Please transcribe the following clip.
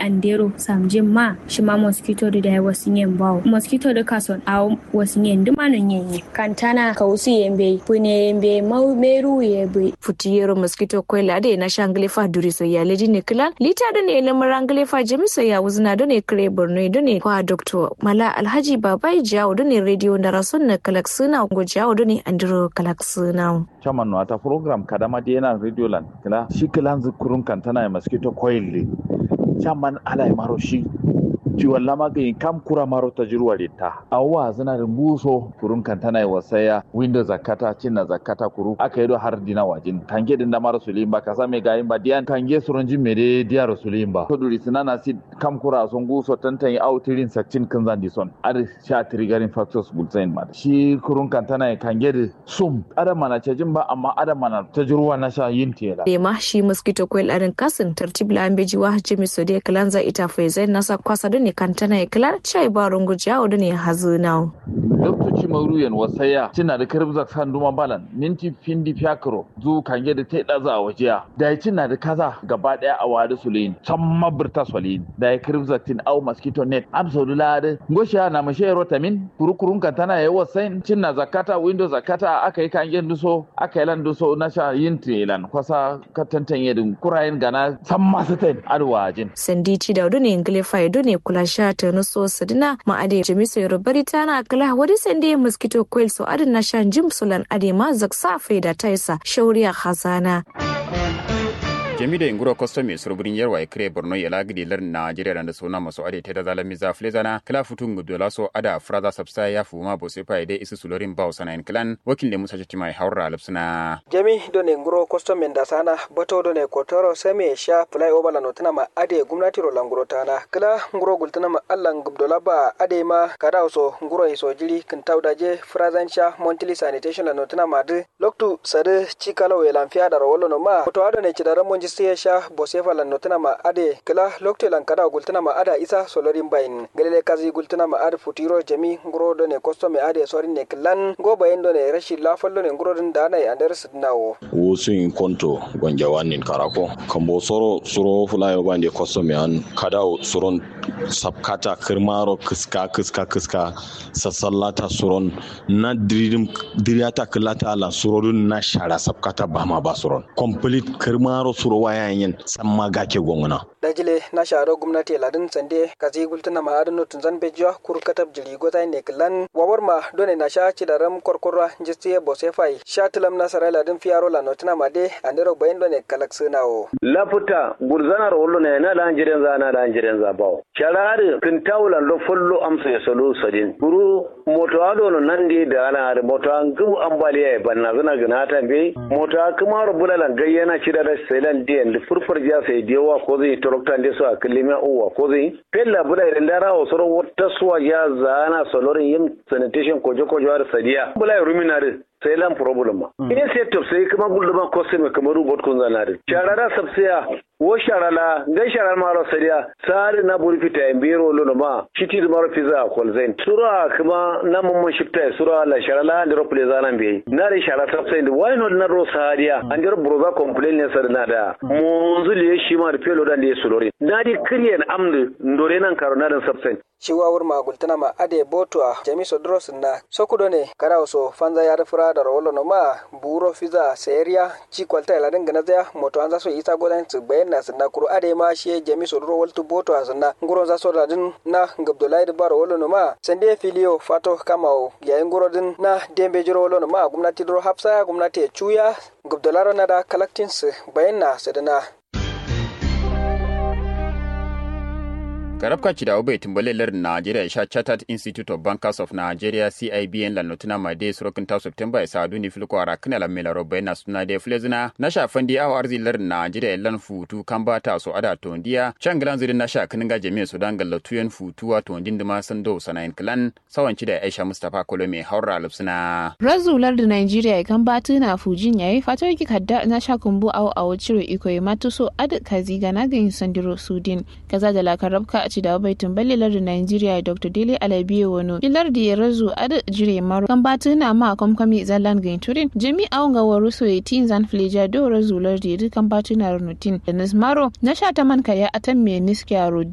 andero samjin ma shi ma mosquito da da wasu yin bawo mosquito da kason a wasu yin duma nan yin kantana ka wasu yin bai pune yin bai meru ye bai futiyero mosquito kwela da na shangle fa duri so ya leji ne klan lita da ne lamar rangle fa jamiso ya wuzna da ne kare borno da ne kwa doctor mala alhaji babai jawo da ne radio da rasun na kalaksuna go jawo da ne andro kalaksuna chairman no ata program kadama di yana radio lan kila shi kilan zukurun kantana ya mosquito coil le chairman ala ya maro shi ciwon lama ga yin kam kura maro ta jirwa ta awwa zina da buso kurun kantana ya wasaya windows zakata cinna zakata kuru aka yi do har dina wajin kange din da maro sulim ba kasa me gayin ba diyan kange surun jin mere diya sulim ba to duri sinana si kam kura son guso tantan au tirin sakcin kan zan dison ar sha triggering factors gulzain ma shi kurun kantana ya kange da sum adam mana cajin ba amma adam mana ta jirwa na sha yin tela ma shi mosquito coil arin kasin tartib la ambeji wa jimi sode kalanza ita faizai nasa kwasa da ne kantana ya kilar chai ba rungu jawo da ne hazu nawo doktoci mauruyan wasaya cina da karbzak san duma balan minti findi fiakro zu kange da tai daza a wajiya da ya cina da kaza gaba daya a wadi sulin can mabirta sulin da ya karbzak tin au mosquito net absolu lade goshi na mashe rotamin kurukurun kantana ya wasain cina zakata window zakata aka yi kange duso aka yi lan duso na sha yin tilan kwasa katantan yadin kurayen gana san masu tain adwajin sandi ci da ne ngile fa ne kula sha ta nuso sadina ma ade jamiso yorubari tana kala wadi sande mosquito coil so adin na shan jim sulan ade ma zaksa faida taisa shauriya khazana jami da inguro custom mai surburin yarwa ya kire borno ya lagidi lar najeriya da suna masu ade ta da zalami za flezana kala futun gudola so ada fraza sabsa ya fu ma bose fa ide isu sulorin ba usana in clan wakil ne musa chati mai haura lipsuna jami do ne nguro custom men da sana bato do ne kotoro same sha fly over la notuna ma ade gumnati ro languro tana kala nguro gultuna ma allan gubdola ba ade ma kada so nguro iso jiri kin tawdaje frazan sha montili sanitation la notuna ma de loktu sade chikalo we lamfia da ro no ma to ado ne chidara monji sai sha bosefa lan notuna ma ade kala lokte lan kada gultuna ma ada isa solorin bayin galele kazi gultuna ma ade futiro jami nguro do ne kosto me ade sorin ne klan go bayin do ne rashi la fallo ne nguro din da nai andar sidnawo wosin konto gonja wanin karako kambo soro suro fulai bande kosto me an kada suron sabkata kirmaro kiska kiska kiska sassallata suron na diridim diriyata kilata la surodun na shara sabkata bama ba suron complete kirmaro suro wayan yin san ma gake gongona dajile na sharo gwamnati ladin sande kazi gultuna ma adin notun zan bejiwa kur katab jiri gota ne klan wawar ma done na sha ci da ram korkorra jistiye bose fai sha tilam na sarai ladin fiyaro la notuna ma de andero bayin done kalak sunawo lafuta gurzanar wallo ne na da hanjiren za na da hanjiren za bawo sharari kin tawla lo follo amsa ya solo sadin guru moto ado no nandi da ana da moto an gumu ambaliya banna zana gina ta be moto kuma rubulalan gayyana ci da sailan diyan da furfur ja sai dewa ko zai torokta nde so akilima uwa ko zai pella bula idan dara o soro wata suwa ya zana solorin yin sanitation kojo kojo har sadiya bula ruminare sai lan problem ma ine sai to sai kuma gulma ko sai kamar robot kun zanare sharara sabsiya wo sharala ngai sharal maro sadiya sari na buri fita en biro lono ma shiti maro fiza kol zain sura kuma na mun shifta sura la sharala ndiro pule zana be na ri shara sabsiya why not na ro sadiya andiro broza complain ne sar na da munzu le shi ma pelo da le sulori na di kriyen amdu ndore nan karo na dan sabsiya shiwawur magultana ma ade botua jami sodros na sokudo ne kara so fanza ya rafura da rawolo no ma buro fiza seria ci kwalta ila dinga nazaya moto an zaso isa godan su bayan na sunna kuro ade ma shi jami sodro waltu boto sunna nguro zaso da din na ngabdulai da baro wolo no ma sande filio fato kamao yayin nguro din na dembe jiro wolo no ma gumnati dro hafsa gumnati chuya ngabdularo na da collecting su bayan na sadana karabka ci da obai timbalelar Nigeria sha Chartered Institute of Bankers of Nigeria CIBN la notuna ma de surokin ta September ya sadu ni filko ara kana la mela robai na suna de flezina na sha fandi awa arzilar Nigeria lan futu kan ba ta so ada tondiya changalan zirin na sha kinin ga jami'a Sudan galla tuyen futu wa tondin da ma san do sanayin klan sawanci da Aisha Mustafa Kolome haura lupsina razular da Nigeria kan ba tuna fujin yayi fato ki kadda na sha kumbu awo awo ciro iko ya matuso ad kazi ga na ga sandiro Sudin kaza da la karabka ci da baitin ballilar da Nigeria Dr. Dele Alabiye wano ilar da ya razu ada jire maro kan batu na ma komkami zallan gain turin jami awon ga waru so tin zan fleja do razu lar da kan batu na runutin da nasmaro na sha ta man kaya atan me niskiya